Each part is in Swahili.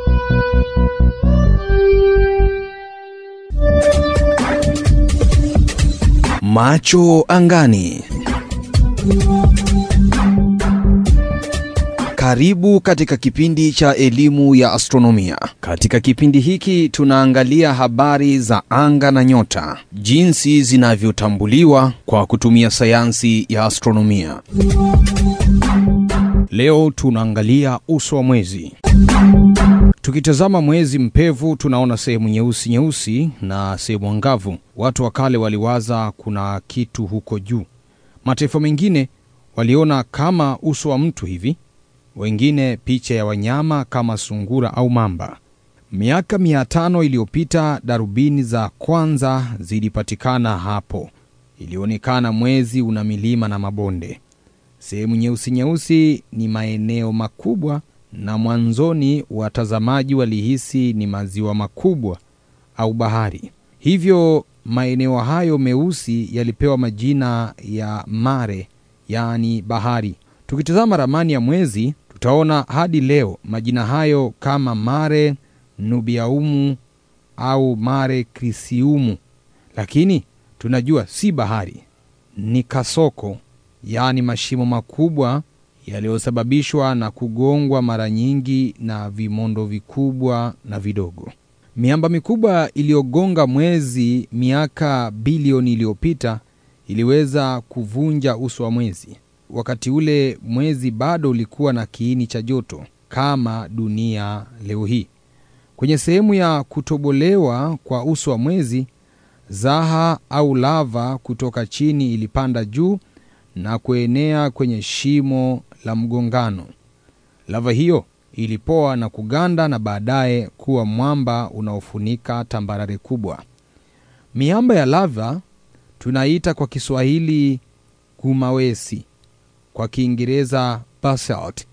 Macho angani. Karibu katika kipindi cha elimu ya astronomia. Katika kipindi hiki tunaangalia habari za anga na nyota, jinsi zinavyotambuliwa kwa kutumia sayansi ya astronomia. Leo tunaangalia uso wa mwezi. Tukitazama mwezi mpevu, tunaona sehemu nyeusi nyeusi na sehemu angavu. Watu wa kale waliwaza kuna kitu huko juu. Mataifa mengine waliona kama uso wa mtu hivi, wengine picha ya wanyama kama sungura au mamba. Miaka mia tano iliyopita darubini za kwanza zilipatikana hapo. Ilionekana mwezi una milima na mabonde. Sehemu nyeusi nyeusi ni maeneo makubwa, na mwanzoni watazamaji walihisi ni maziwa makubwa au bahari. Hivyo maeneo hayo meusi yalipewa majina ya mare, yaani bahari. Tukitazama ramani ya mwezi tutaona hadi leo majina hayo kama Mare Nubiaumu au Mare Crisiumu, lakini tunajua si bahari, ni kasoko, yaani mashimo makubwa yaliyosababishwa na kugongwa mara nyingi na vimondo vikubwa na vidogo. Miamba mikubwa iliyogonga mwezi miaka bilioni iliyopita iliweza kuvunja uso wa mwezi. Wakati ule mwezi bado ulikuwa na kiini cha joto kama dunia leo hii. Kwenye sehemu ya kutobolewa kwa uso wa mwezi, zaha au lava kutoka chini ilipanda juu na kuenea kwenye shimo la mgongano. Lava hiyo ilipoa na kuganda na baadaye kuwa mwamba unaofunika tambarare kubwa. Miamba ya lava tunaita kwa Kiswahili gumawesi, kwa Kiingereza basalt.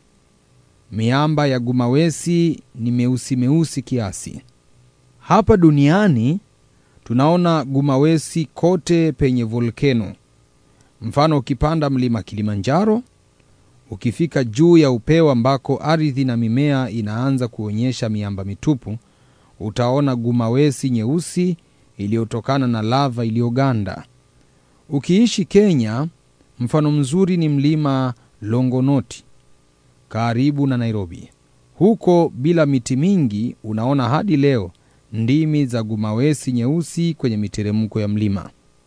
Miamba ya gumawesi ni meusi meusi kiasi. Hapa duniani tunaona gumawesi kote penye volkeno. Mfano, ukipanda mlima Kilimanjaro, ukifika juu ya upeo ambako ardhi na mimea inaanza kuonyesha miamba mitupu, utaona gumawesi nyeusi iliyotokana na lava iliyoganda. Ukiishi Kenya, mfano mzuri ni mlima Longonoti karibu na Nairobi. Huko bila miti mingi, unaona hadi leo ndimi za gumawesi nyeusi kwenye miteremko ya mlima.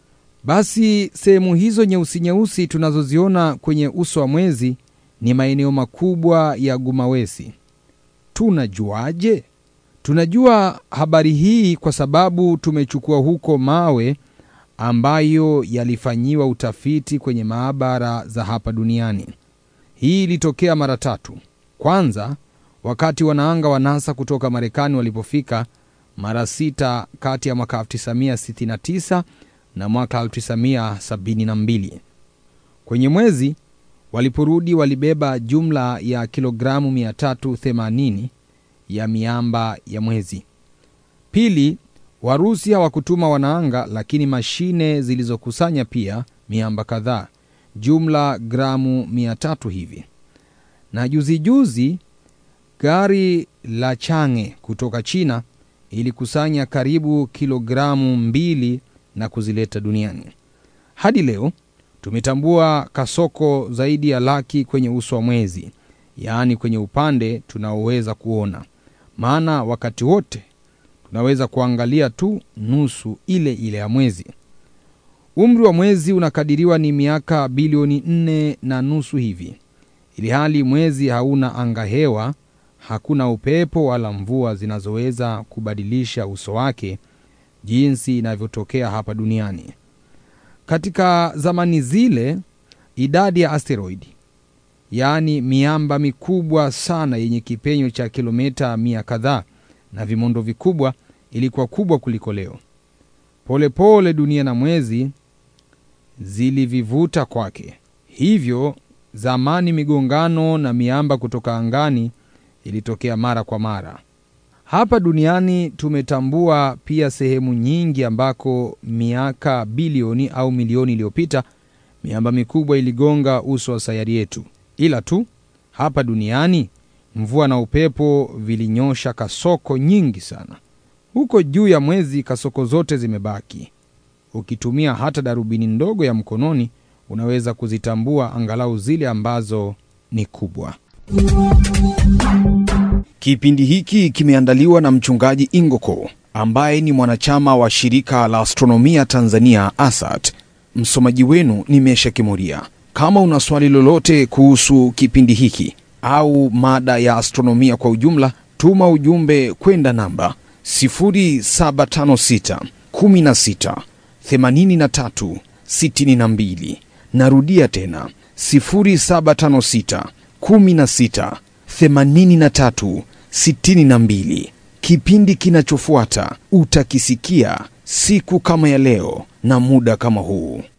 Basi sehemu hizo nyeusi nyeusi tunazoziona kwenye uso wa mwezi ni maeneo makubwa ya gumawesi. Tunajuaje? Tunajua habari hii kwa sababu tumechukua huko mawe ambayo yalifanyiwa utafiti kwenye maabara za hapa duniani. Hii ilitokea mara tatu. Kwanza, wakati wanaanga wa NASA kutoka Marekani walipofika mara sita kati ya mwaka 1969 na mwaka 1972. Kwenye mwezi waliporudi, walibeba jumla ya kilogramu 380 ya miamba ya mwezi. Pili, Warusi hawakutuma wanaanga, lakini mashine zilizokusanya pia miamba kadhaa, jumla gramu 300 hivi. Na juzi juzi gari la Chang'e kutoka China ilikusanya karibu kilogramu mbili na kuzileta duniani. Hadi leo tumetambua kasoko zaidi ya laki kwenye uso wa mwezi, yaani kwenye upande tunaoweza kuona, maana wakati wote tunaweza kuangalia tu nusu ile ile ya mwezi. Umri wa mwezi unakadiriwa ni miaka bilioni nne na nusu hivi, ili hali mwezi hauna angahewa, hakuna upepo wala mvua zinazoweza kubadilisha uso wake jinsi inavyotokea hapa duniani. Katika zamani zile, idadi ya asteroidi, yaani miamba mikubwa sana yenye kipenyo cha kilomita mia kadhaa na vimondo vikubwa, ilikuwa kubwa kuliko leo. Polepole pole dunia na mwezi zilivivuta kwake. Hivyo zamani migongano na miamba kutoka angani ilitokea mara kwa mara. Hapa duniani tumetambua pia sehemu nyingi ambako miaka bilioni au milioni iliyopita miamba mikubwa iligonga uso wa sayari yetu, ila tu hapa duniani Mvua na upepo vilinyosha kasoko nyingi sana. Huko juu ya mwezi kasoko zote zimebaki. Ukitumia hata darubini ndogo ya mkononi unaweza kuzitambua angalau zile ambazo ni kubwa. Kipindi hiki kimeandaliwa na mchungaji Ingoko ambaye ni mwanachama wa shirika la astronomia Tanzania ASAT. Msomaji wenu ni Mesha Kimuria. Kama una swali lolote kuhusu kipindi hiki au mada ya astronomia kwa ujumla, tuma ujumbe kwenda namba 0756 16 83 62. Narudia tena 0756 16 83 62. Kipindi kinachofuata utakisikia siku kama ya leo na muda kama huu.